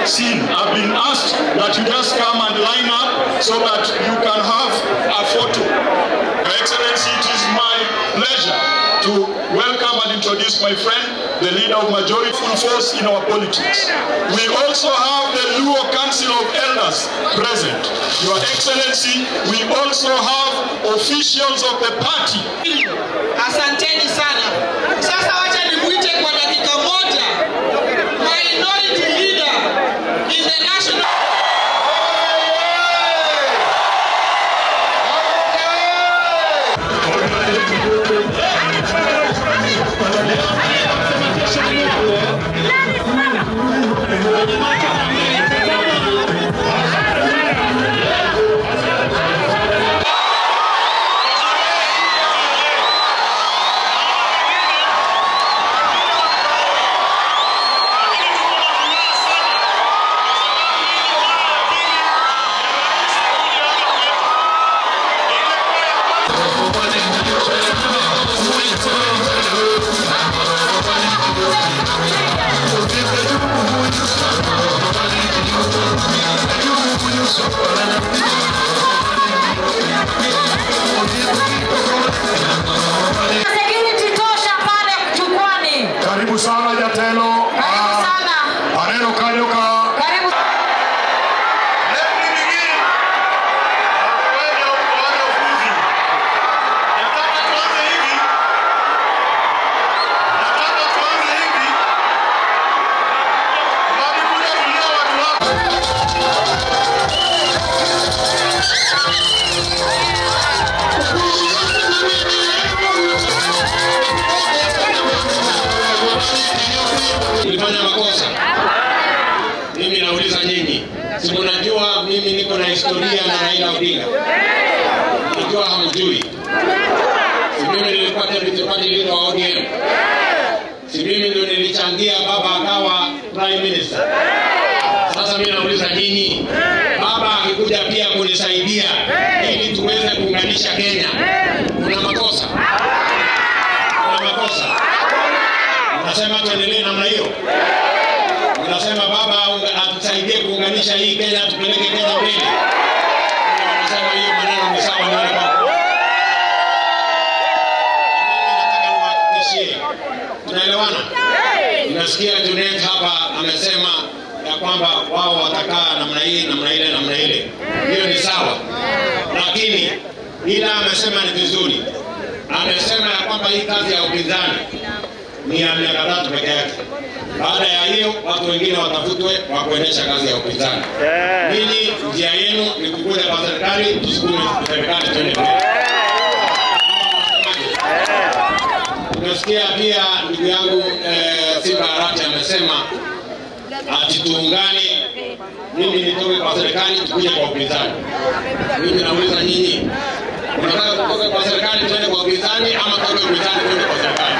seen. I've been asked that you just come and line up so that you can have a photo. Your Excellency, it is my pleasure to welcome and introduce my friend, the leader of majority full force in our politics. We also have the Luo Council of Elders present. Your Excellency, we also have officials of the party. Asanteni sana. Sasa wacha nikuite kwa dakika moja minority leader in the national Security tosha pale jukwani. Karibu sana Jatelo. Karibu Ah, sana. Maneno Kanyuka. Karibu. Ulifanya makosa. Mimi nauliza nyinyi, si mnajua mimi niko na historia na Raila Odinga? Najua hamjui. Si mimi nilikuwa deputy party leader wa ODM? Si mimi ndio nilichangia baba akawa prime minister? Sasa mimi nauliza nyinyi, baba akikuja pia kunisaidia ili tuweze kuunganisha Kenya, kuna makosa? Kuna makosa? Unasema tuendelee namna hiyo? Unasema baba unga- atusaidie kuunganisha hii Kenya, tupeleke Kenya mbele. Unasema hiyo maneno ni sawa na wale wako. Mimi nataka niwahakikishie, tunaelewana? Unasikia Junet hapa amesema ya kwamba wao watakaa namna hii namna ile namna ile, hiyo ni sawa, lakini ila amesema ni vizuri, amesema ya kwamba hii kazi ya upinzani ni ya miaka tatu peke yake. Baada ya hiyo watu wengine watafutwe wa kuendesha kazi ya upinzani. Ninyi njia yenu ni kukuja kwa serikali, tusukume serikali twende mbele. Umesikia pia ndugu yangu eh, Simba Arati amesema ati tuungane, mimi nitoke kwa serikali tukuje kwa upinzani. Mimi nauliza nyinyi, unataka tutoke kwa serikali tuende kwa upinzani ama tutoke upinzani tuende kwa serikali?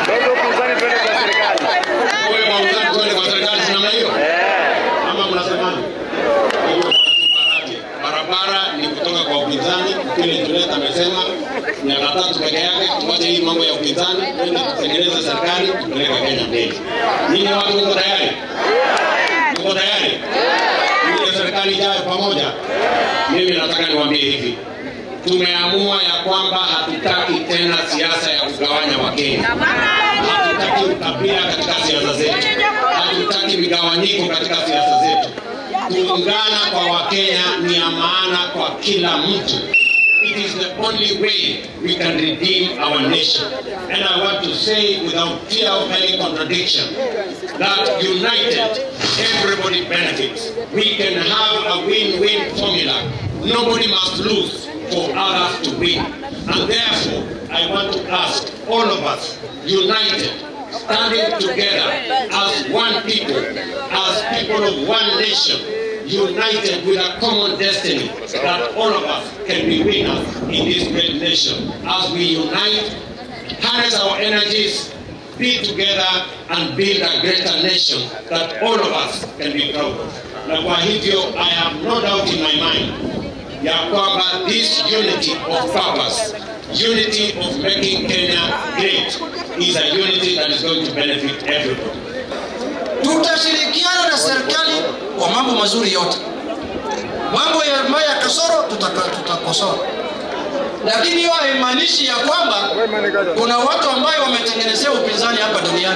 Tuwe kwa upinzani tuende kwa serikali, si namna hiyo? Ama mnasemaje? Hivyo bwana Simba Arati, barabara ni kutoka kwa upinzani, kile Juliet amesema miaka tatu peke yake, tuache hii mambo ya upinzani, twende tutengeneze serikali, tupeleke Kenya mbele. Nyinyi watu mko tayari? Mko tayari? Ile serikali ijayo pamoja. Mimi nataka niwaambie hivi, tumeamua ya kwamba hatutaki tena siasa ya kugawanya Wakenya. Hatutaki ukabila katika siasa zetu, hatutaki migawanyiko katika siasa zetu. Kuungana kwa Wakenya ni ya maana kwa kila mtu. It is the only way we can redeem our nation. And I want to say without fear of any contradiction that united, everybody benefits. We can have a win-win formula. Nobody must lose for others to win. And therefore, I want to ask all of us, united, standing together as one people, as people of one nation, united with a common destiny that all of us can be winners in this great nation. As we unite, harness our energies, be together and build a greater nation that all of us can be proud of. Na kwa hivyo, I have no doubt in my mind ya kwamba this unity of purpose, unity of making Kenya great, is a unity that is going to benefit everybody. tutashirikiana na serikali kwa mambo mazuri yote. Mambo ya ambayo ya kasoro tutaka- tutakosoa, lakini hiyo haimaanishi ya kwamba kuna watu ambayo wametengenezea upinzani hapa duniani.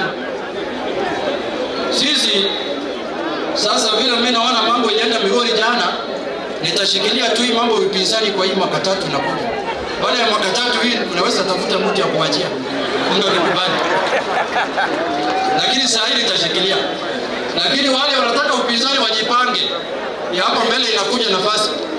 Sisi sasa vile mimi naona mambo ilienda Migori jana, nitashikilia tu hii mambo ya upinzani kwa hii mwaka tatu na kuja. Baada ya mwaka tatu hii unaweza tafuta mtu ya kuachia, Mungu akikubali. Lakini saa hii nitashikilia. Lakini wale wanataka upinzani wajipange, ya hapa mbele inakuja nafasi